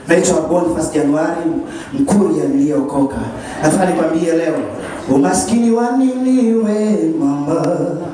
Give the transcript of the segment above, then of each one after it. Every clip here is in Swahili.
Naitwa Boniface Januari Mkuria niliyokoka. Nataka nikwambie leo, umaskini wa nini we mama?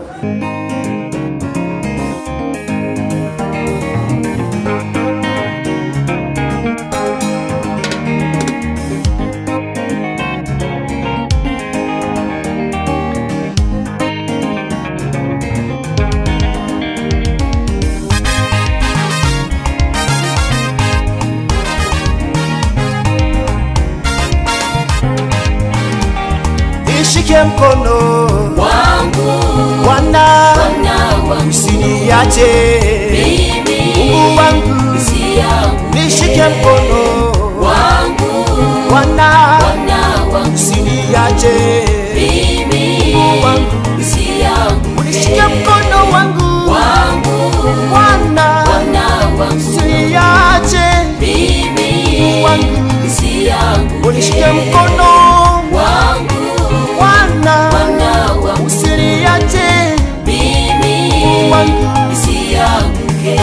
Nishike mkono wangu Bwana, Bwana wangu usiniache mimi Mungu wangu, si yangu nishike mkono wangu Bwana, Bwana wangu usiniache mimi Mungu wangu, si yangu nishike mkono wangu wangu Bwana, Bwana wangu usiniache mimi wangu, si yangu unishike mkono wangu Bwana, Bwana wangu usiniache mimi wangu. si yangu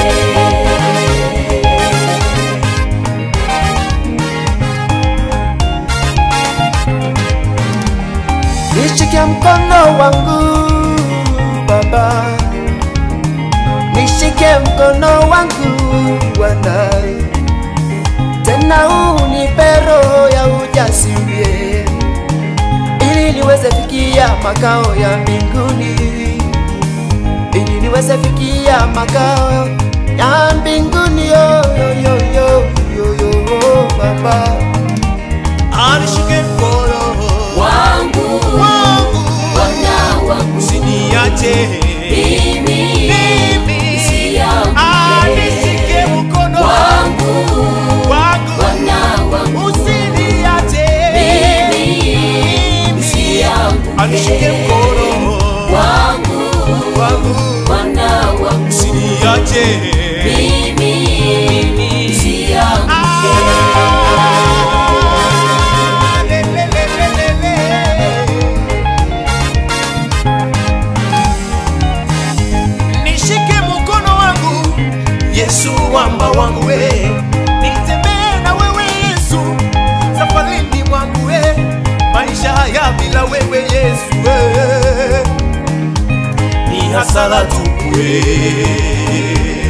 Nishike mkono wangu Baba, nishike mkono wangu Bwana, tena unipe roho ya ujasiri ili niweze fikia makao ya mbinguni, ili niweze fikia makao ya mbinguni yo, yo, yo, yo, yo, yo, Baba, anishike mkono wangu wangu Bwana wangu usiniache mimi mimi si yangu anishike mkono wangu wangu Bwana wangu usiniache mimi si yangu anishike mkono wangu wangu Bwana wangu usiniache mimi si yangu Ah, le, le, le, le, le, le. nishike mkono wangu Yesu wamba wangu we nitembee na wewe Yesu safarini mwangu we maisha haya bila wewe Yesu we ni hasara tupu we